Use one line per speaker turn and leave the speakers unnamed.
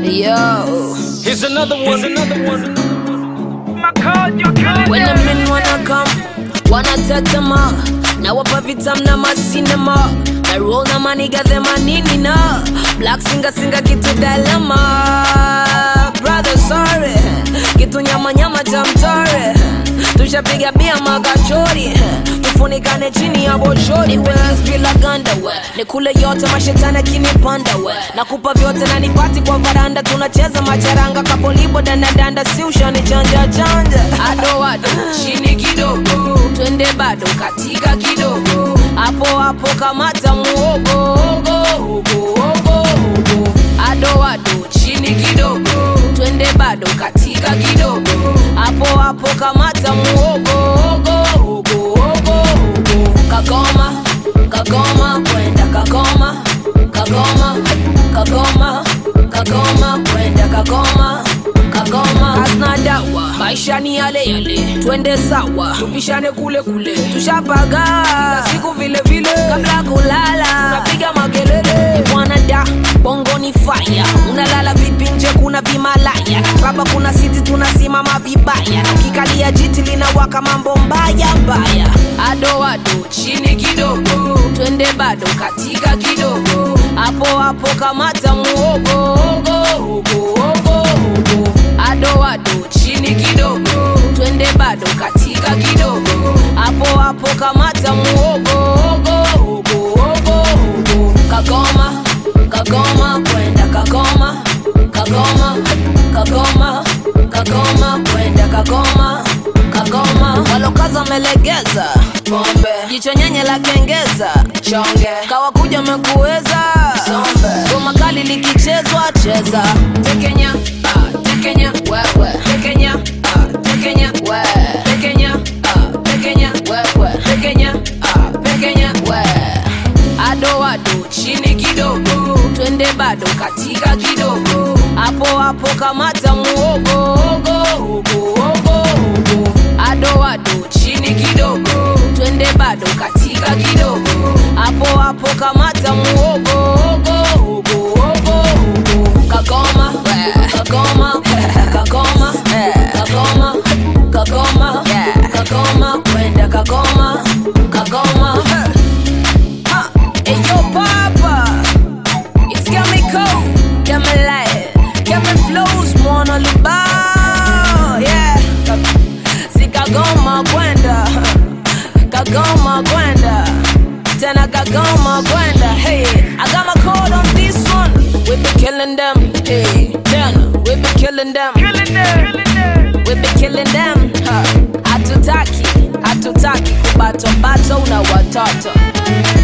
Yo,
Here's another one. Here's another one.
when the men wanna come, wanna tetema na wapa vitam na masinema na roll na maniga the manini na black singa singa kitu dalema brother sorry kitu nyama nyama cha mtore tushapiga bia makachori tufunikane chini ya boshori bila ganda we nikule yote mashetani akinipanda we nakupa vyote na nipati kwa varanda tunacheza macharanga kapolibo dandadanda si ushani chanja chanja ado ado chini kidogo twende bado katika kidogo hapo hapo kamata muogo ogo, ogo, ogo, ogo. ado ado chini kidogo twende bado katika kidogo hapo hapo kamata muogo ogo, ogo, ogo, ogo. kagoma kagoma kwenda kagoma kagoma kagoma kagoma kwenda kagoma kagoma kasna dawa maisha ni yale yale twende sawa tupishane kule kule tushapaga siku vile vile kabla kulala tunapiga makelele bwana da bongo ni faya unalala vipi nje kuna vimalaya baba kuna siti tunasimama vibaya na ukikalia jiti linawaka mambo mbaya mbaya ado ado chini kidogo twende bado katika kidogo hapo hapo kamata muogo ogo, ogo, ogo, ogo. ado ado chini kidogo twende bado katika kidogo hapo hapo kamata muogo ogo, ogo, ogo, ogo. kagoma kagoma kwenda kagoma kagoma kagoma kagoma kwenda kagoma kagoma walokaza melegeza pombe jicho nyenye la kengeza chonge kawakuja mekuweza goma kali likichezwa cheza tekenya ah, tekenya wewe tekenya ah, tekenya we tekenya ah, tekenya wewe tekenya ah, tekenya we ado ado chini kidogo twende bado katika kidogo hapo hapo kamata muogo ogo, ogo, ogo, ogo. ado ado chini kidogo twende bado katika kidogo hapo hapo kamata muogo ogo, ogo, ogo, ogo. kagoma kagoma kagoma kagoma kagoma kagoma kwenda kagoma kagoma Hey yo, Papa, it's got me cold, got me light, got me flows, mwana lubao, yeah. Si kagoma kwenda, kagoma kwenda, tena kagoma kwenda. Hey, I got my code on this one. We be killing them, hey, tena we be killing them, we be killing them. huh. Hatutaki, hatutaki kubato bato na watoto.